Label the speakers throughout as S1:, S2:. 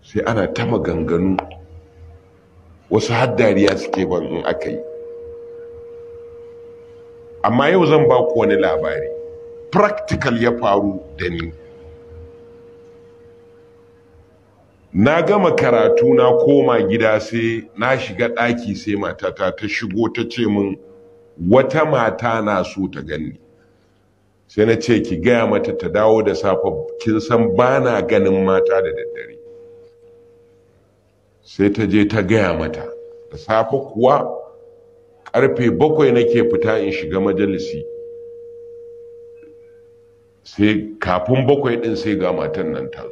S1: sai ana ta maganganu wasu haddariya suke ban in aka yi amma yau zan ba ku wani labari practical ya faru da ni na gama karatu na koma gida sai na shiga ɗaki sai matata ta shigo ta ce min wata mata na so ta gani sai na ce ki gaya mata ta dawo da safe kin san ba na ganin mata da daddare sai ta je ta gaya mata da safe kuwa karfe bakwai nake fita in shiga majalisi sai kafin bakwai din sai ga matan nan ta zo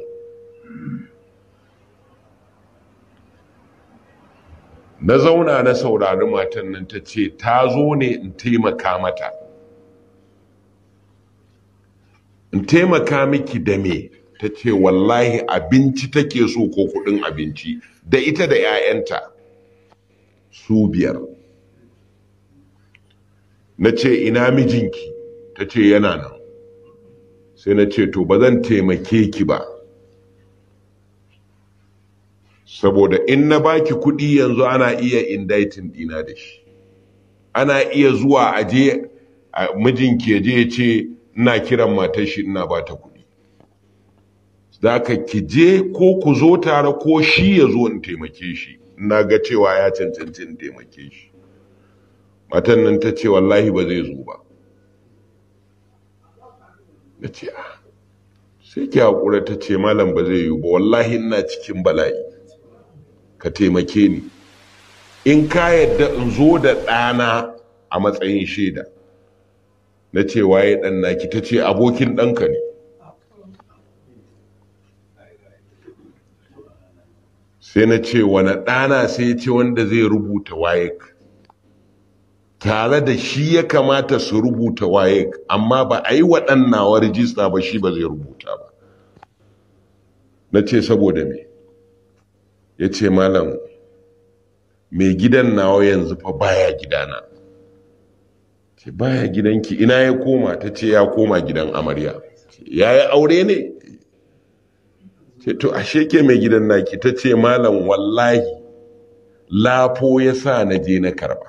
S1: na zauna na saurari matan nan ta ce ta zo ne in taimaka mata in taimaka miki da me ta ce wallahi abinci take so ko kudin abinci da ita da 'ya'yanta su biyar na ce ina mijinki ta ce yana nan sai na ce to ba zan taimake ki ba saboda in na baki kuɗi yanzu ana iya indaitin dina da shi ana iya zuwa aje mijinki ya je ya ce ina kiran matar shi ina ba ta kuɗi za ka ki je ko ku zo tare ko shi ya zo in taimake shi ina ga cewa ya cancanci in taimake shi matan nan ta ce wallahi ba zai zo ba na ce a sai ki haƙura ta ce malam ba zai yi ba wallahi ina cikin bala'i ka taimake ni in ka yadda in zo da ɗana a matsayin shaida na ce waye ɗan naki ta ce abokin ɗanka ne sai na ce wani ɗana sai ce wanda zai rubuta waye tare da shi ya kamata su rubuta waye amma ba a yi waɗannawa rijista ba shi ba zai rubuta ba na ce saboda me ya ce malam mai gidan nawa yanzu fa baya gidana ce baya gidanki ina ya koma ta ce ya koma gidan amarya ya yi aure ne ce to ashe ke mai gidan naki ta ce malam wallahi lafo ya sa na je na karba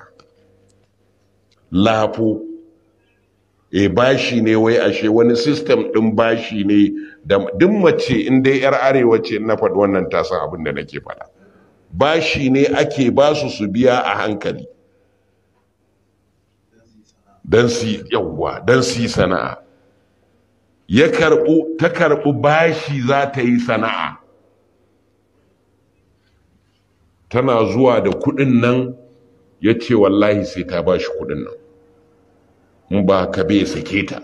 S1: lafo e bashi ne wai ashe wani system din bashi ne da duk mace in dai yar arewa ce na faɗi wannan ta san abin da nake faɗa bashi ne ake ba su su biya a hankali dan su yawwa dan su yi sana'a ya karɓu ta karɓu bashi za ta yi sana'a tana zuwa da kuɗin nan ya ce wallahi sai ta ba shi kuɗin nan in ba ka bai sake ta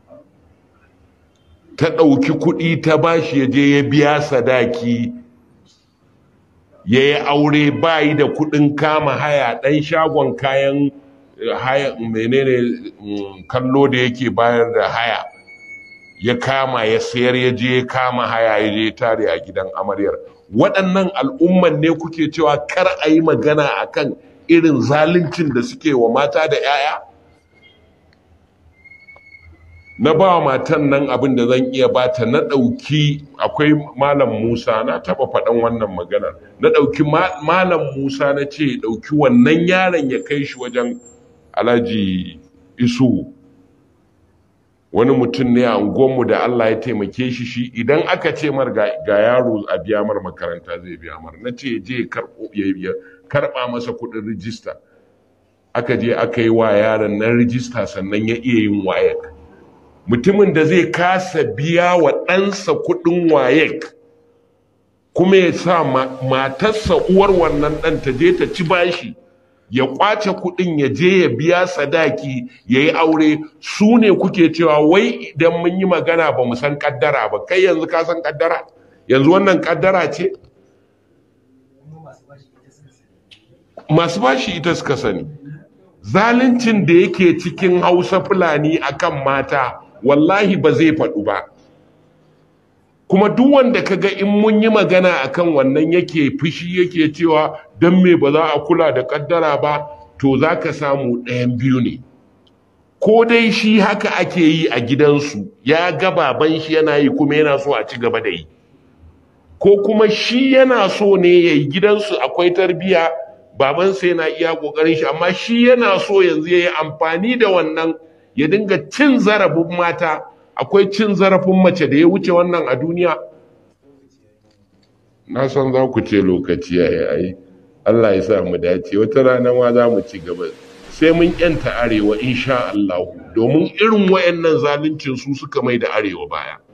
S1: ta ɗauki kuɗi ta bashi ya je ya biya sadaki ya yi aure bayi da kuɗin kama haya ɗan shagon kayan haya menene kallo da yake bayar da haya ya kama ya sayar ya je ya kama haya ya je tare a gidan amaryar waɗannan al'umman ne kuke cewa kar a yi magana akan irin zaluncin da suke wa mata da 'ya'ya na ba matan nan abin da zan iya bata na ɗauki akwai malam musa na taɓa faɗan wannan maganar na ɗauki malam musa na ce ɗauki wannan yaron ya kai shi wajen alhaji isu wani mutum ne a unguwanmu da allah ya taimake shi shi idan aka ce mar ga yaro a biya mar makaranta zai biya mar na ce je ya karɓa masa kuɗin rijista aka je aka yi wa yaron nan rijista sannan ya iya yin wayek mutumin da zai kasa biya wa ɗansa kuɗin wayek kuma ya sa matarsa uwar wannan ɗan ta je ta ci bashi ya kwace kuɗin ya je ya biya sadaki ya yi aure su ne kuke cewa wai idan mun yi magana ba mu san ƙaddara ba kai yanzu ka san ƙaddara yanzu wannan ƙaddara ce masu bashi ita suka sani zaluncin da yake cikin hausa fulani akan mata wallahi ba zai faɗu ba kuma duk wanda kaga in mun yi magana akan wannan yake fushi yake cewa don me ba za a kula da kaddara ba to za ka samu ɗayan biyu ne ko dai shi haka ake yi a gidansu ya ga baban shi yana yi kuma yana so a ci gaba da yi ko kuma shi yana so ne ya yi gidansu akwai tarbiya babansa yana iya ƙoƙarin shi amma shi yana so yanzu ya yi amfani da wannan ya dinga cin zarafin mata akwai cin zarafin mace da ya wuce wannan a duniya na san za ku ce lokaci ya yi ai Allah ya sa mu dace wata rana ma za mu ci gaba sai mun yanta arewa insha Allah domin irin wayannan zaluncin su suka mai da arewa baya